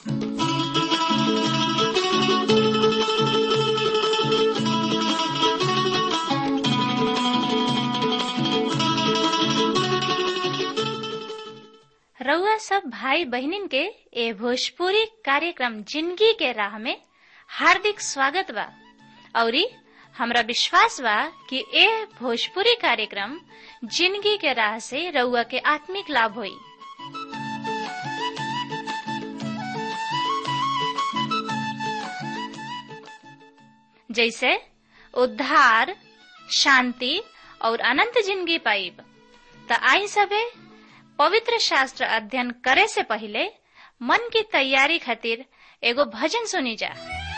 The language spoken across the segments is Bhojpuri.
रउआ सब भाई बहिनीन के ए भोजपुरी कार्यक्रम जिंदगी के राह में हार्दिक स्वागत बा औरी हमरा विश्वास बा कि ए भोजपुरी कार्यक्रम जिंदगी के राह से रउआ के आत्मिक लाभ होई जैसे उद्धार शांति और अनंत जिंदगी पाइब त आई सबे पवित्र शास्त्र अध्ययन करे से पहले मन की तैयारी खातिर एगो भजन सुनी जा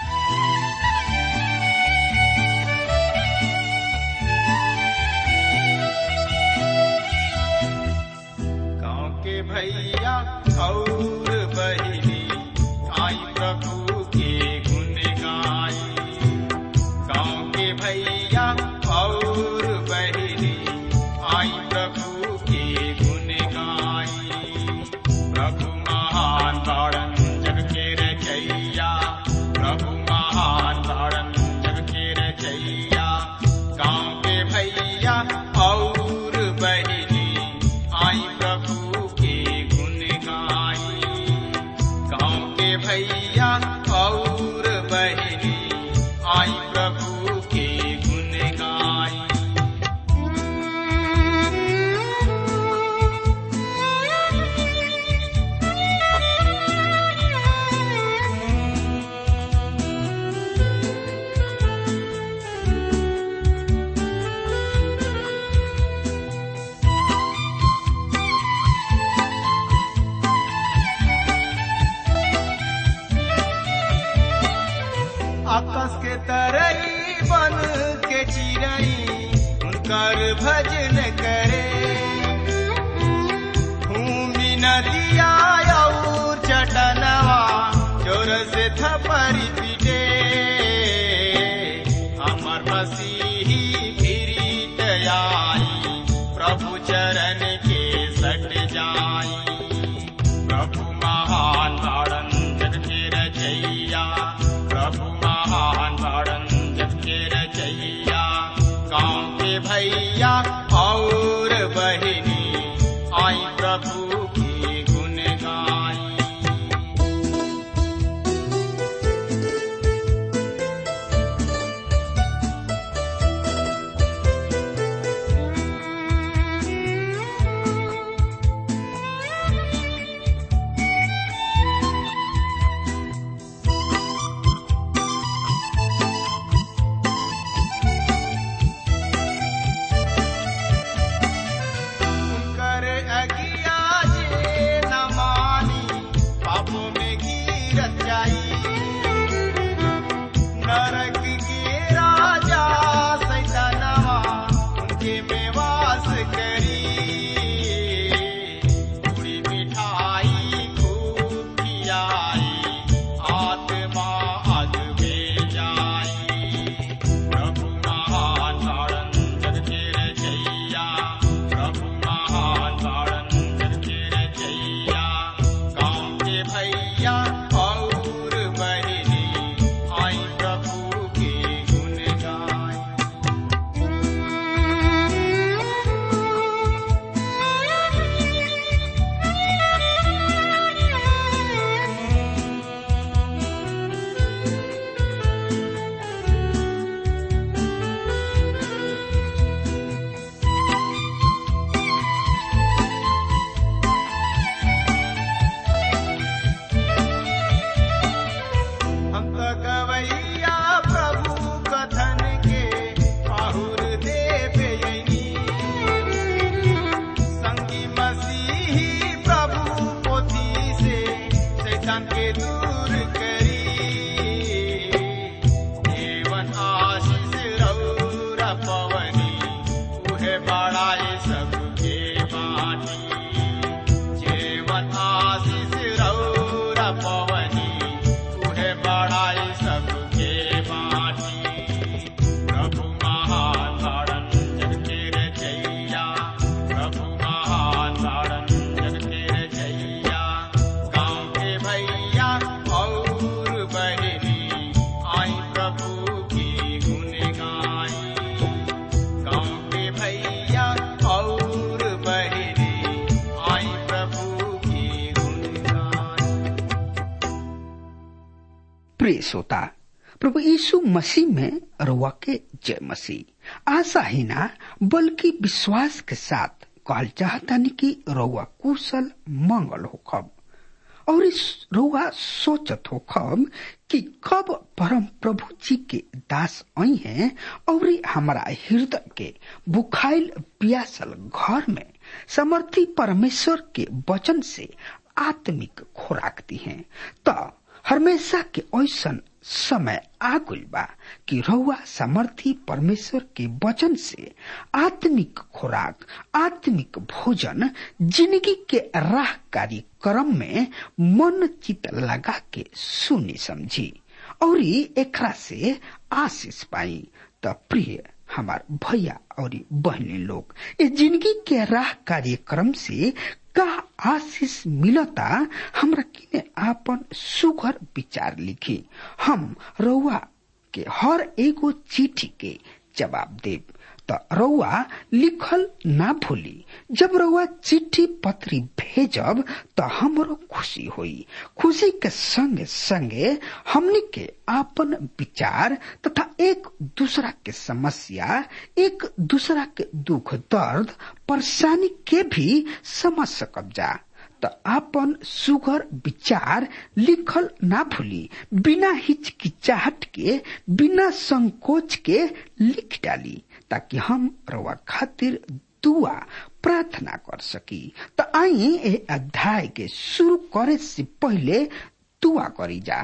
गाँव के भैया और बहिनी आई प्रभु के गुण गाई गाँव के भैया और बहिनी आई प्रभु के गुण गाई प्रभु महान तारण जग के रचैया प्रभु महान तारण जग के रचैया गाँव के भैया और बहिनी आई प्रभु के गुण गाई गाँव के भैया और बहिनी आई प्रभु के गुण गाई आकाश के तरई बन के चिड़ई उनकर भजन करे भूमि नदिया और चटनवा जोर से थपरी पीटे हमर मसीही फिरीत आई प्रभु चरण के सट जाई प्रभु महान तारण जग के रचैया प्रभु महान तारण जग के रचैया गाँव के भैया और बहिनी आई प्रभु की गुण गाई कर अगिया जे न मानी पापों में गिरत जाई नरक के राजा सैतानवा उनके में वास करी पूरी मिठाई खूब खियाई आत्मा अग में जाई प्रभु महान तारण जग के रचैया प्रभु महान तारण जग के रचैया गाँव के भैया और बहिनी आई प्रभु के गुण गाई हम तो गवैया प्रभु कथन के पाहुर देव यनी संगी मसीही प्रभु पोथी से शैतान के दूर करी जीवन आशीष रौरा पवनी उहे बड़ाए सबके बानी जीवन आशीष रौरा पवनी उहे बड़ाई सबके बानी प्रभु महान तारण जग के रचैया प्रभु महान तारण जग के रचैया गाँव के भैया प्रिय श्रोता प्रभु यीशु मसीह में रुआ के जय मसीह आशा ही ना बल्कि विश्वास के साथ कहल चाहता नहीं कि रुआ कुशल मंगल हो खब और इस रुआ सोचत हो खब कि कब परम प्रभु जी के दास आई हैं और हमारा हृदय के बुखाइल पियासल घर में समर्थी परमेश्वर के वचन से आत्मिक खुराक दी हैं तो हमेशा के ऐसन समय आ गइल बा कि रउआ समर्थी परमेश्वर के वचन से आत्मिक खुराक आत्मिक भोजन जिंदगी के राह कार्यक्रम में मन चित लगा के सुनी समझी और एकरा से आशीष पाई त प्रिय हमार भैया और बहनी लोग ये जिंदगी के राह कार्यक्रम से का आशीष मिलता हमरा किने आपन सुघर विचार लिखी हम रउआ के हर एगो चिट्ठी के जवाब देब त रउआ लिखल ना भूली जब रउआ चिट्ठी पत्री भेजब त हमरो खुशी होई खुशी के संगे संगे हमनी के आपन विचार तथा एक दूसरा के समस्या एक दूसरा के दुख दर्द परेशानी के भी समझ सकब जा त आपन सुगर विचार लिखल ना भूली बिना हिचकिचाहट के बिना संकोच के लिख डाली ताकि हम रवा खातिर दुआ प्रार्थना कर सकी त आई ए अध्याय के शुरू करे से पहले दुआ करी जा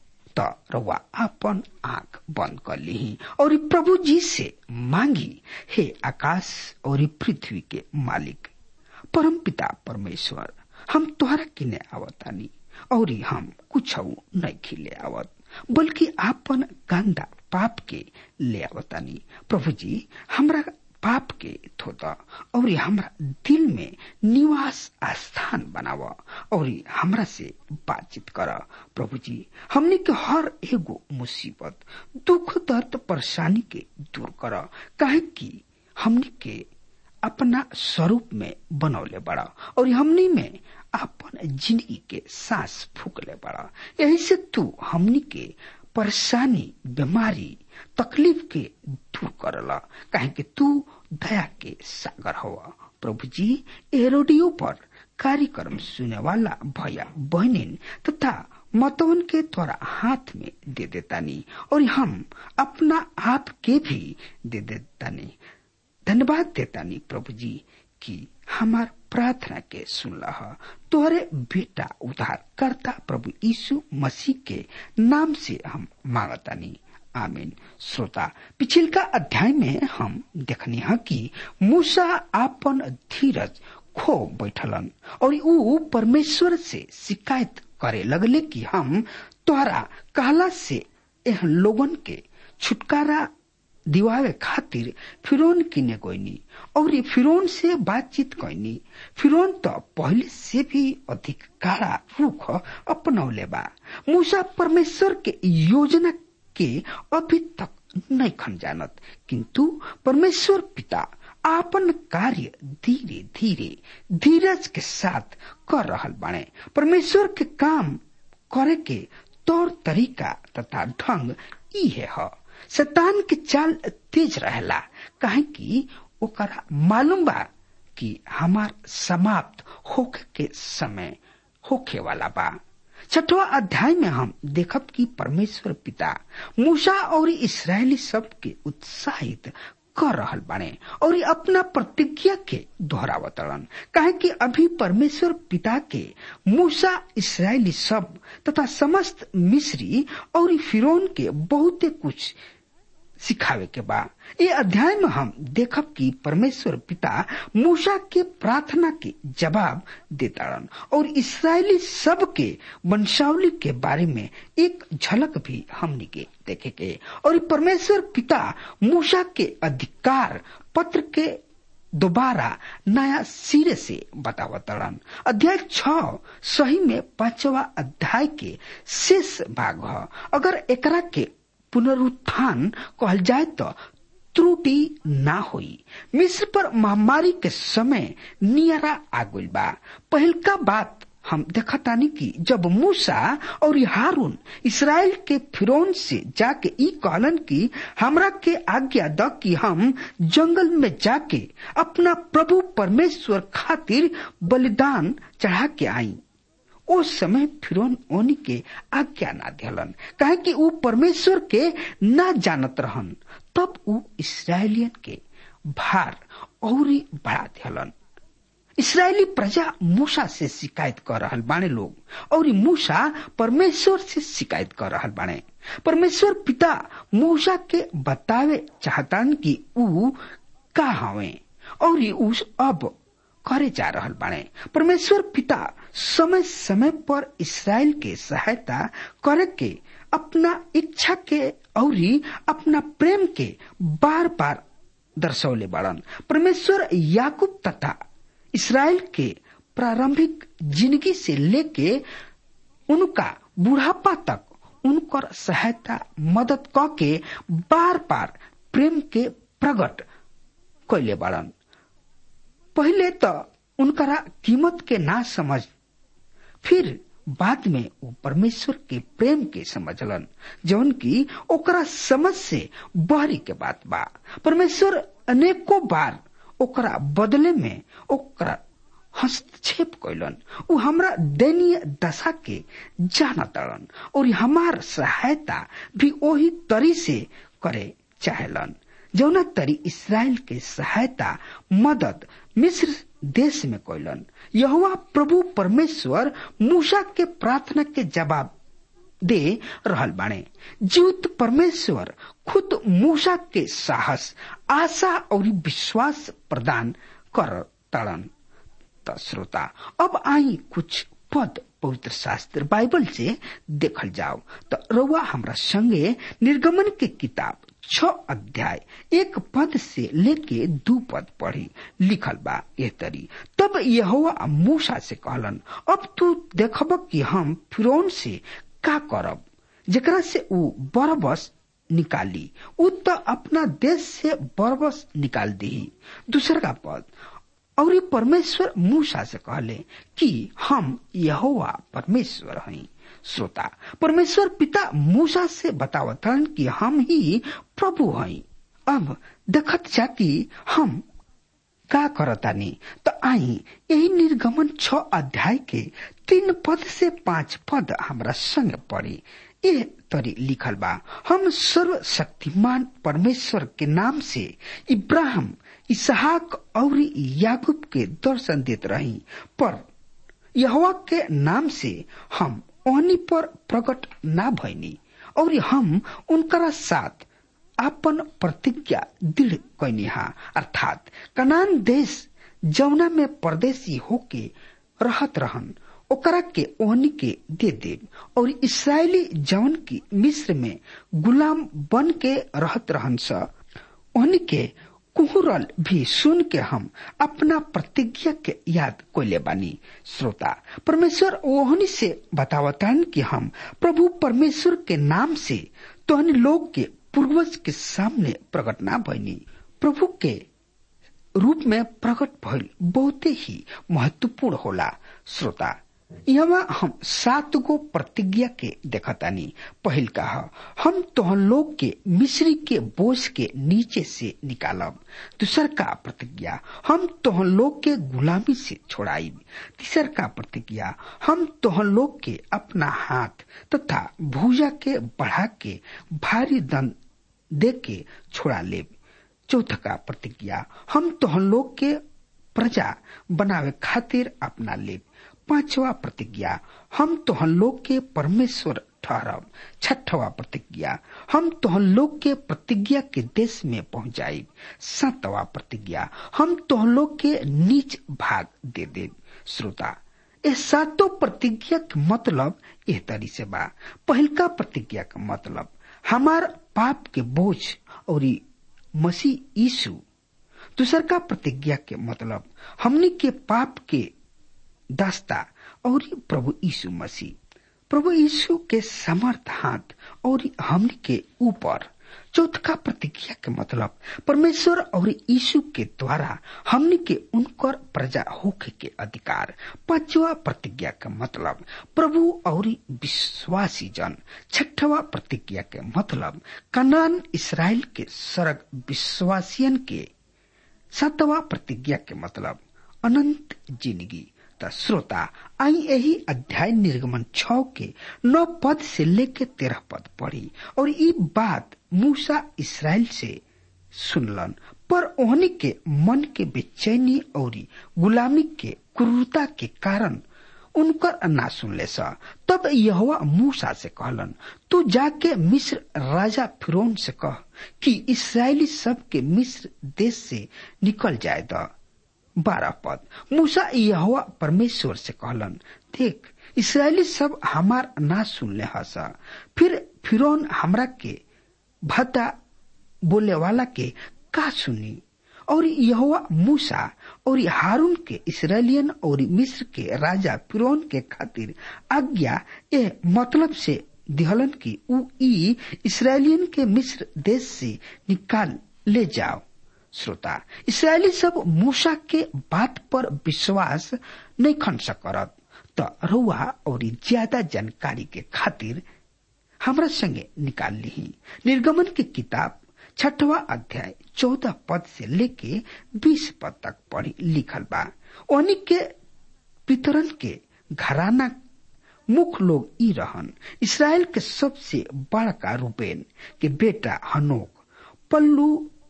त रवा आपन आंख बंद कर ली और प्रभु जी से मांगी हे आकाश और पृथ्वी के मालिक परम पिता परमेश्वर हम तोहरा किने आवतानी और हम कुछ नहीं खिले आवत बल्कि आपन गंदा पाप के ले आवतानी प्रभु जी हमरा पाप के धोता और हमरा दिल में निवास स्थान बनाव और हमरा से बातचीत कर प्रभु जी हमने के हर एगो मुसीबत दुख दर्द परेशानी के दूर कर काहे कि हमने के अपना स्वरूप में बनौले बड़ा और हमनी में अपन जिंदगी के सांस फूकले बड़ा यही से तू हमनी के परेशानी बीमारी तकलीफ के दूर करला काहे कि तू दया के सागर हवा प्रभु जी ए रेडियो पर कार्यक्रम सुने वाला भैया बहनिन तथा मतवन के द्वारा हाथ में दे देतानी और हम अपना आप के भी दे देतानी धन्यवाद देतानी प्रभु जी की हमार प्रार्थना के सुन तोहरे बेटा उद्धार करता प्रभु यीशु मसीह के नाम से हम मांगतानी आमीन श्रोता पिछिल का अध्याय में हम देखनी है कि मूसा आपन धीरज खो बैठलन और ऊ परमेश्वर से शिकायत करे लगले कि हम तोहरा कहला से एह लोगन के छुटकारा दिवावे खातिर फिरौन किने गईनी और फिरौन से बातचीत कैनी फिरौन तो पहले से भी अधिक काड़ा रुख अपनौले बा मूसा परमेश्वर के योजना के अभी तक नहीं खन जानत किंतु परमेश्वर पिता आपन कार्य धीरे धीरे धीरज के साथ कर रहल बाणे परमेश्वर के काम करे के तौर तरीका तथा ढंग इहे है शैतान के चाल तेज रहेला काहे कि ओकरा मालूम बा कि हमार समाप्त होखे के समय होखे वाला बा छठवा अध्याय में हम देखब कि परमेश्वर पिता मूसा और इसराइली सब के उत्साहित कर रहल बाने और अपना प्रतिज्ञा के दोहरावतरण काहे कि अभी परमेश्वर पिता के मूसा इसराइली सब तथा समस्त मिस्री और फिरौन के बहुते कुछ सिखावे के बा ये अध्याय में हम देखब कि परमेश्वर पिता मूसा के प्रार्थना के जवाब देताड़न और इसराइली सब के वंशावली के बारे में एक झलक भी हमने के देखे के और परमेश्वर पिता मूसा के अधिकार पत्र के दोबारा नया सिरे से बतावतरण अध्याय छ सही में पांचवा अध्याय के शेष भाग है अगर एकरा के पुनरुत्थान कहल जाए तो त्रुटि ना होई मिस्र पर महामारी के समय नियरा आगुल बा पहलका बात हम देखतानी कि जब मूसा और हारून इसराइल के फिरौन से जाके ई कहलन कि हमरा के आज्ञा द कि हम जंगल में जाके अपना प्रभु परमेश्वर खातिर बलिदान चढ़ा के आई ओ समय फिरौन ओनी के आज्ञा ना दिलन काहे कि ऊ परमेश्वर के ना जानत रहन तब ऊ इसराइलियन के भार औरी बढ़ा दिलन इसराइली प्रजा मूसा से शिकायत कर रहल बाणे लोग और मूसा परमेश्वर से शिकायत कर रहल बाणे परमेश्वर पिता मूसा के बतावे चाहतान कि ऊ का हवे और ऊ अब करे जा रहल बाणे परमेश्वर पिता समय समय पर इसराइल के सहायता करे के अपना इच्छा के और अपना प्रेम के बार बार दर्शौले बाड़न परमेश्वर याकूब तथा इसराइल के प्रारंभिक जिंदगी से लेके उनका बुढ़ापा तक उनकर सहायता मदद क के बार बार प्रेम के प्रकट कैले बाड़न पहले तो उनकरा कीमत के ना समझ फिर बाद में वो परमेश्वर के प्रेम के समझलन जौन की ओकरा समझ से बहरी के बात बा परमेश्वर अनेकों बार ओकरा बदले में ओकरा हस्तक्षेप कैलन उ हमरा दयनीय दशा के जाना तड़न और हमार सहायता भी वही तरी से करे चाहेलन जौना तरी इसराइल के सहायता मदद मिस्र देश में कैलन यहुआ प्रभु परमेश्वर मूसा के प्रार्थना के जवाब दे रहल बाणे जीवित परमेश्वर खुद मूसा के साहस आशा और विश्वास प्रदान कर तड़न त श्रोता अब आई कुछ पद पवित्र शास्त्र बाइबल से देखल जाओ तो रउआ हमरा संगे निर्गमन के किताब छ अध्याय एक पद से लेके दू पद पढ़ी लिखल बा ए तरी तब यहोवा मूसा से कहलन अब तू देखब कि हम फिरौन से का करब जेकरा से ऊ बरबस निकाली ऊ तो अपना देश से बरबस निकाल दी दूसरा पद और परमेश्वर मूसा से कहले कि हम यहोवा परमेश्वर हई श्रोता परमेश्वर पिता मूसा से बतावतन कि हम ही प्रभु हई अब देखत जा कि हम का करतानी तो आई यही निर्गमन छ अध्याय के तीन पद से पांच पद हमरा संग पड़ी ये तरी लिखल बा हम सर्व शक्तिमान परमेश्वर के नाम से इब्राहिम इसहाक और याकूब के दर्शन देत रही पर यहवा के नाम से हम ओहनी पर प्रकट ना भैनी और हम उनकरा साथ अपन प्रतिज्ञा दृढ़ कैनिहा अर्थात कनान देश जौना में परदेशी होके रहत रहन ओकरा के ओहनी के दे देव और इसराइली जौन की मिस्र में गुलाम बन के रहत रहन स ओहनी के कुहरल भी सुन के हम अपना प्रतिज्ञा के याद कोले बानी श्रोता परमेश्वर ओहनी से बतावतन कि हम प्रभु परमेश्वर के नाम से तोहनी लोग के पूर्वज के सामने प्रकट ना भइनी प्रभु के रूप में प्रकट भइल बहुते ही महत्वपूर्ण होला श्रोता यहाँ हम सात गो प्रतिज्ञा के देखतानी पहिल कहा हम तोहन लोग के मिश्री के बोझ के नीचे से निकालब दूसर का प्रतिज्ञा हम तोहन लोग के गुलामी से छोड़ाइब तीसर का प्रतिज्ञा हम तोहन लोग के अपना हाथ तथा भूजा के बढ़ा के भारी दंड दे के छोड़ा लेब चौथ का प्रतिज्ञा हम तोहन लोग के प्रजा बनावे खातिर अपना लेब पांचवा प्रतिज्ञा हम तोहन लोग के परमेश्वर ठहरब छठवा प्रतिज्ञा हम तोहन लोग के प्रतिज्ञा के देश में पहुंचाई सातवा प्रतिज्ञा हम तोहन लोग के नीच भाग दे दे श्रोता ये सातों प्रतिज्ञा के मतलब एह तरी से बा पहिलका प्रतिज्ञा का मतलब हमार पाप के बोझ और मसीह यीशु दूसर का प्रतिज्ञा के मतलब हमने के पाप के दास्ता और प्रभु यीशु मसीह प्रभु यीशु के समर्थ हाथ और हमने के ऊपर चौथा प्रतिज्ञा के मतलब परमेश्वर और यीशु के द्वारा हमने के उनकर प्रजा होके के अधिकार पांचवा प्रतिज्ञा के मतलब प्रभु और विश्वासी जन छठवा प्रतिज्ञा के मतलब कनान इसराइल के सरग विश्वासियन के सातवा प्रतिज्ञा के मतलब अनंत जिंदगी त श्रोता आई यही अध्याय निर्गमन छ के नौ पद से लेके तेरह पद पढ़ी और ये बात मूसा इसराइल से सुनलन पर ओहनी के मन के बेचैनी और गुलामी के क्रूरता के कारण उनकर ना सुनले सा तब यहोवा मूसा से कहलन तू जाके मिस्र राजा फिरौन से कह कि इसराइली सब के मिस्र देश से निकल जाए द बारह पद मूसा यहोवा परमेश्वर से कहलन देख इसराइली सब हमार ना सुनले हसा फिर फिरौन हमरा के भद्दा बोले वाला के का सुनी और यहोवा मूसा और हारून के इसराइलियन और मिस्र के राजा फिरौन के खातिर आज्ञा ए मतलब से दिहलन की उ ई इसराइलियन के मिस्र देश से निकाल ले जाओ श्रोता इसराइली सब मूसा के बात पर विश्वास नहीं खन सकरत त रउआ और ज्यादा जानकारी के खातिर हमरा संगे निकाल ली निर्गमन की किताब छठवा अध्याय चौदह पद से लेके बीस पद तक पढ़ी लिखल बा ओनी के पितरन के घराना मुख्य लोग ई रहन इसराइल के सबसे बड़का रूबेन के बेटा हनोक पल्लू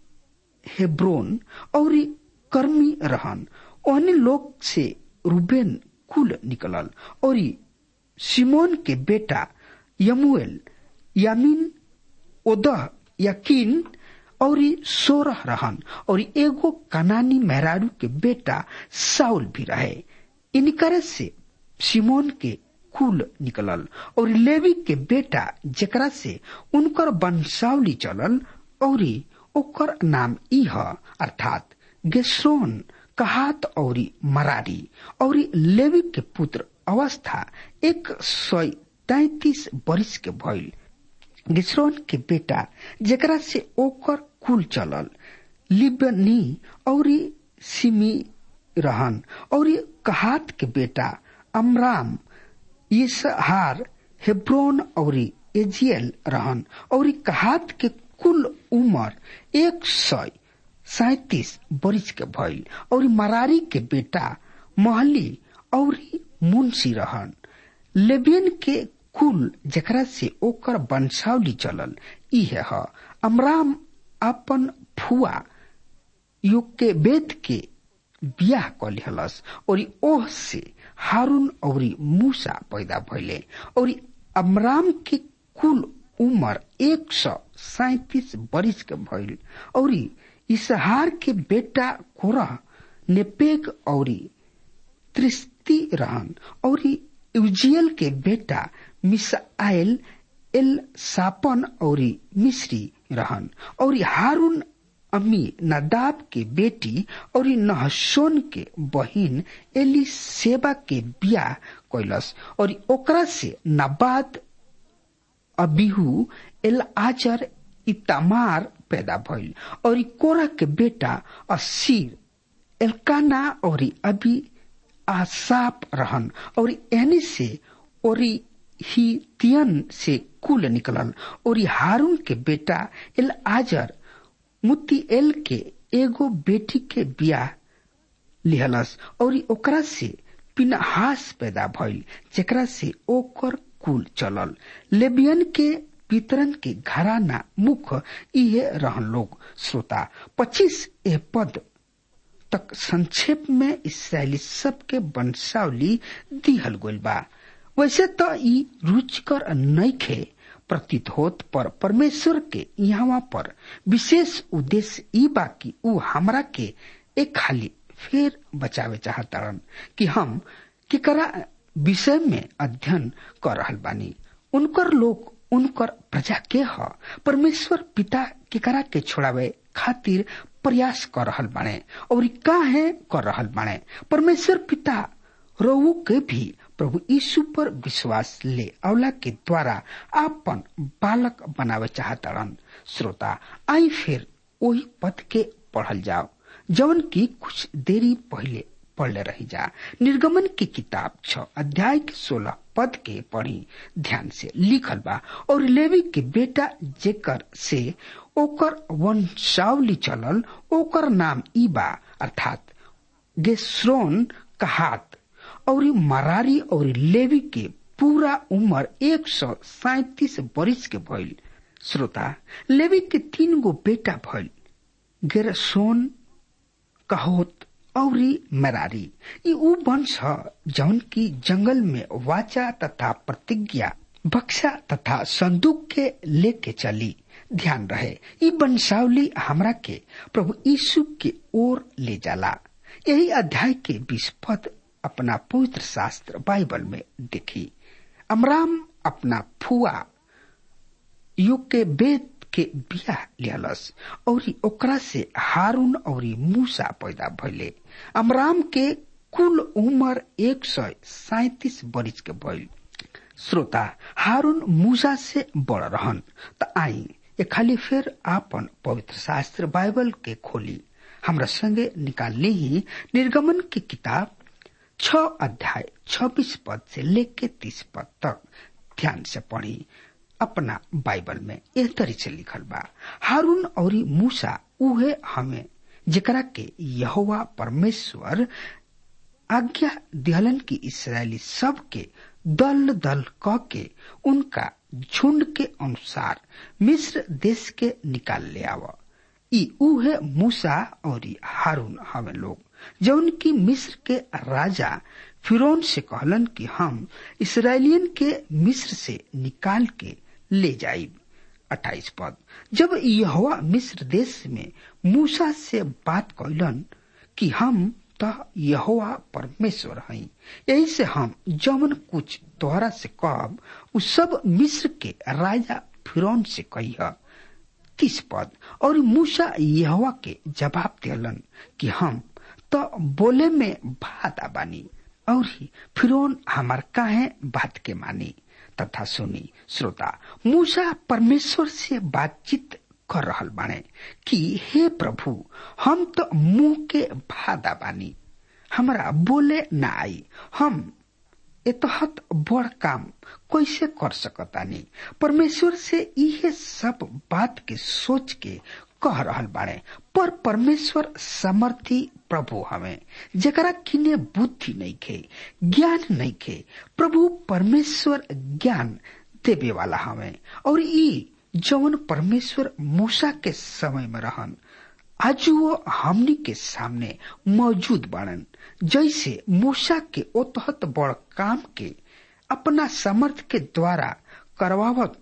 हेब्रोन और कर्मी रहन ओहनी लोग से रूबेन कुल निकलल और सिमोन के बेटा यमुएल यामीन ओदह यकीन और सोरह रहन और एगो कनानी मेहरारू के बेटा साउल भी रहे इनकर से सिमोन के कुल निकलल और लेवी के बेटा जेकरा से उनकर वंशावली चलल और ओकर नाम ई ह अर्थात गेस्रोन कहात और मरारी और लेवी के पुत्र अवस्था एक सौ तैतीस वर्ष के भइल गिस्रोन के बेटा जेकरा से ओकर कुल चलल लिबनी और सिमी रहन और कहात के बेटा अमराम इसहार हेब्रोन और एजियल रहन और कहात के कुल उम्र एक सौ सैतीस वर्ष के भइल और मरारी के बेटा महली और मुंशी रहन लेबियन के कुल जकरा से ओकर वंशावली चलल इहे ह अमराम अपन फुआ युग के वेद के बियाह कलिहलस और ओह से हारून और मूसा पैदा भइले और अमराम के कुल उम्र एक सौ सैतीस वर्ष के भइल और इसहार के बेटा कोरह नेपेग और त्रिस्ती रहन और उजियल के बेटा मिसाइल एल सापन और मिश्री रहन और हारून अम्मी नदाब के बेटी और नहसोन के बहिन एली सेवा के बियाह कैलस और ओकरा से नबाद अबिहू एल आचर इतामार पैदा भइल और कोरा के बेटा असीर एलकाना और अभी आसाप रहन और एनी से और ही तियन से कुल निकलल और हारून के बेटा एल आजर मुती एल के एगो बेटी के बियाह लिहलस और ओकरा से पिनहास पैदा भइल जेकरा से ओकर कुल चलल लेबियन के वितरण के घराना मुख इहे रहन लोग श्रोता पच्चीस ए पद तक संक्षेप में इसराइली सबके वंशावली दिहल गइल बा वैसे तो ई रुचिकर नइखे प्रतीत होत पर परमेश्वर के यहाँ पर विशेष उद्देश्य ई बा कि ऊ हमरा के एक खाली फिर बचावे चाहतारन कि हम केकरा विषय में अध्ययन कर रहल बानी उनकर लोग उनकर प्रजा के ह परमेश्वर पिता केकरा के छोड़ावे खातिर प्रयास कर रहल बाणे और काहे कर रहल बाणे परमेश्वर पिता रऊ के भी प्रभु यीशु पर विश्वास ले अवला के द्वारा आपन बालक बनावे चाहतड़न श्रोता आई फिर वही पद के पढ़ल जाओ जवन की कुछ देरी पहले पढ़ले रही जा निर्गमन की किताब छ अध्याय के सोलह पद के पढ़ी ध्यान से लिखल बा और लेवी के बेटा जेकर से ओकर वंशावली चलल ओकर नाम ई बा अर्थात गेस्रोन कहात और मरारी और लेवी के पूरा उम्र एक सौ सैतीस बरिस के भइल श्रोता लेवी के तीन गो बेटा भइल गेरसोन कहोत औरी मरारी ई ऊ वंश ह जौन की जंगल में वाचा तथा प्रतिज्ञा बक्सा तथा संदूक के लेके चली ध्यान रहे ई वंशावली हमरा के प्रभु यीशु के ओर ले जाला यही अध्याय के बीस पद अपना पवित्र शास्त्र बाइबल में देखी अमराम अपना फुआ युग के वेद के बियाह लियलस और ओकरा से हारून और मूसा पैदा भइले अमराम के कुल उम्र एक सौ सैतीस बरिस के भइल श्रोता हारून मूसा से बड़ रहन त आई ये खाली फिर आपन पवित्र शास्त्र बाइबल के खोली हमरा संगे निकाल ली ही निर्गमन की किताब छ अध्याय छब्बीस पद से लेके तीस पद तक ध्यान से पढ़ी अपना बाइबल में एह तरी से लिखल बा हारून और मूसा उहे हमें जेकरा के यहोवा परमेश्वर आज्ञा दिहलन की इसराइली सब के दल दल क के उनका झुंड के अनुसार मिस्र देश के निकाल ले आवा ई उहे मूसा और हारून हमें लोग जौन की मिस्र के राजा फिरौन से कहलन कि हम इसराइलियन के मिस्र से निकाल के ले जाइब अट्ठाईस पद जब यहोवा मिस्र देश में मूसा से बात कैलन कि हम त यहोवा परमेश्वर हई यही से हम जमन कुछ तोहरा से कहब उ सब मिस्र के राजा फिरौन से कहिया तीस पद और मूसा यहोवा के जवाब दिलन कि हम तो बोले में भादा बानी और फिरौन हमार काहे बात के मानी तथा सुनी श्रोता मूसा परमेश्वर से बातचीत कर रहल बाने कि हे प्रभु हम तो मुंह के भादा बानी हमरा बोले ना आई हम एतहत बड़ काम कैसे कर सकतानी परमेश्वर से इहे सब बात के सोच के कह रहल बाड़े पर परमेश्वर समर्थी प्रभु हमें जकरा किने बुद्धि नहीं खे ज्ञान नहीं खे प्रभु परमेश्वर ज्ञान देवे वाला हमें और ई जवन परमेश्वर मूसा के समय में रहन आज वो हमनी के सामने मौजूद बाड़न जैसे मूसा के ओतहत बड़ काम के अपना समर्थ के द्वारा करवावत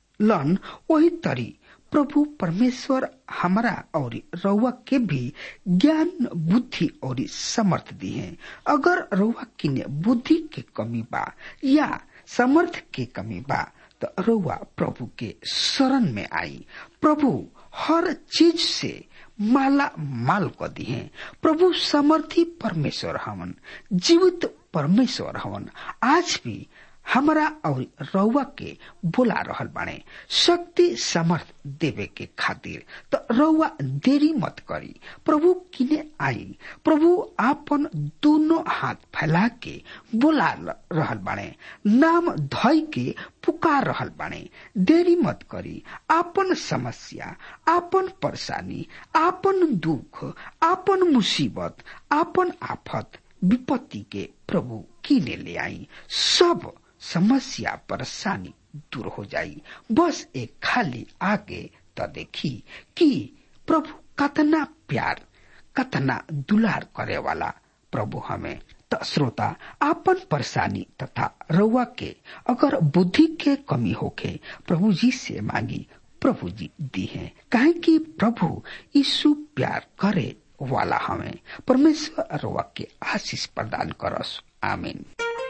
लन वही तरी प्रभु परमेश्वर हमारा और रउआ के भी ज्ञान बुद्धि और समर्थ दी है अगर रउआ किने बुद्धि के कमी बा या समर्थ के कमी बा तो रउआ प्रभु के शरण में आई प्रभु हर चीज से माला माल को दी है प्रभु समर्थी परमेश्वर हवन जीवित परमेश्वर हवन आज भी हमरा और रउआ के बोला रहल बाणे शक्ति समर्थ देवे के खातिर तो रउआ देरी मत करी प्रभु किने आई प्रभु आपन दोनों हाथ फैला के बोला रहल बाणे नाम धई के पुकार रहल बाणे देरी मत करी आपन समस्या आपन परेशानी आपन दुख आपन मुसीबत आपन आफत विपत्ति के प्रभु किने ले आई सब समस्या परेशानी दूर हो जाई बस एक खाली आगे तो देखी कि प्रभु कतना प्यार कतना दुलार करे वाला प्रभु हमें त श्रोता आपन परेशानी तथा रउआ के अगर बुद्धि के कमी होके प्रभु जी से मांगी प्रभु जी दी है काहे कि प्रभु यीशु प्यार करे वाला हमें परमेश्वर रउआ के आशीष प्रदान करस आमीन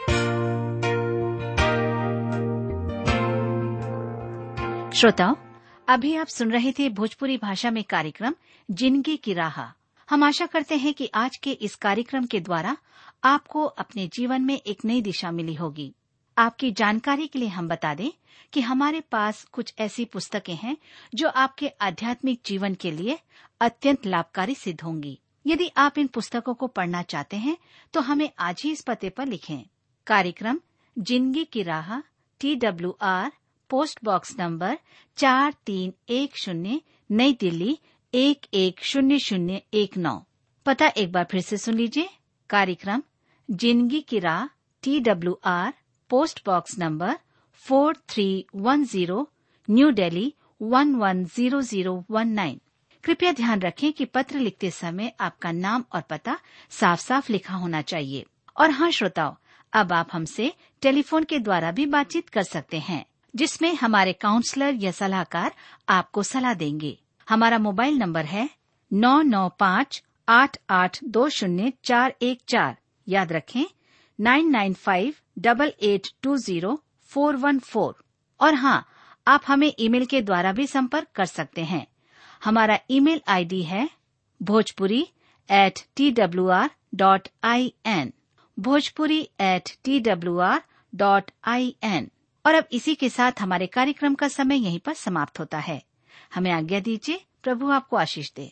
श्रोताओं अभी आप सुन रहे थे भोजपुरी भाषा में कार्यक्रम जिंदगी की राह हम आशा करते हैं कि आज के इस कार्यक्रम के द्वारा आपको अपने जीवन में एक नई दिशा मिली होगी आपकी जानकारी के लिए हम बता दें कि हमारे पास कुछ ऐसी पुस्तकें हैं जो आपके आध्यात्मिक जीवन के लिए अत्यंत लाभकारी सिद्ध होंगी यदि आप इन पुस्तकों को पढ़ना चाहते हैं तो हमें आज ही इस पते पर लिखें कार्यक्रम जिंदगी की राह T W R post box number चार तीन एक शून्य नई दिल्ली एक एक शून्य शून्य एक नौ पता एक बार फिर से सुन लीजिए कार्यक्रम जिंदगी की राह T W R post box number four three one zero new Delhi one one zero zero one nine कृपया ध्यान रखें कि पत्र लिखते समय आपका नाम और पता साफ साफ लिखा होना चाहिए और हाँ श्रोताओं अब आप हमसे टेलीफोन के द्वारा भी बातचीत कर सकते हैं जिसमें हमारे काउंसलर या सलाहकार आपको सलाह देंगे हमारा मोबाइल नंबर है नौ नौ पाँच आठ आठ दो शून्य चार एक चार याद रखें nine nine five double eight two zero four one four और हाँ आप हमें ईमेल के द्वारा भी संपर्क कर सकते हैं हमारा ईमेल आईडी है Bhojpuri at T W R dot I N Bhojpuri at T W R dot I N और अब इसी के साथ हमारे कार्यक्रम का समय यहीं पर समाप्त होता है हमें आज्ञा दीजिए प्रभु आपको आशीष दे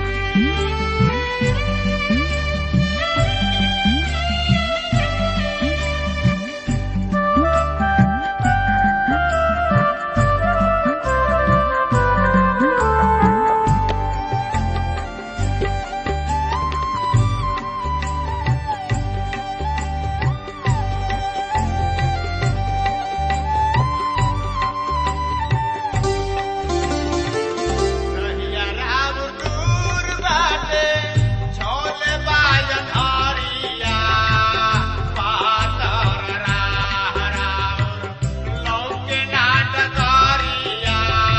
कहिया राम दूर बाटे, छोले बाजन हरिया। पातर राह राउर, लौके नाट करिया।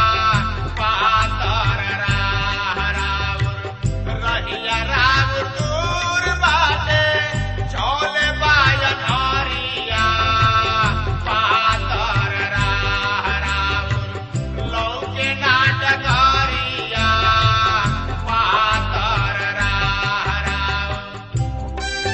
पातर राह राउर, रहिया राम दूर बाटे, छोले बाजन हरिया। पातर राह राउर, लौके नाटकारिया पातर राह राव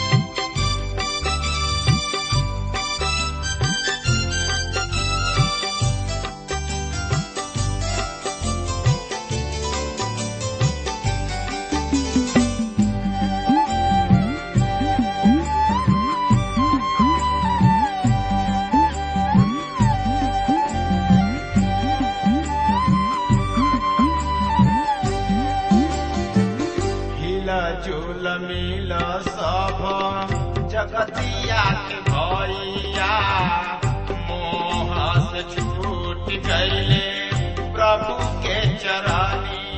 हिला झूल मिल सब जगतिया के भैया मोह से छूट गईले प्रभु के चरनिया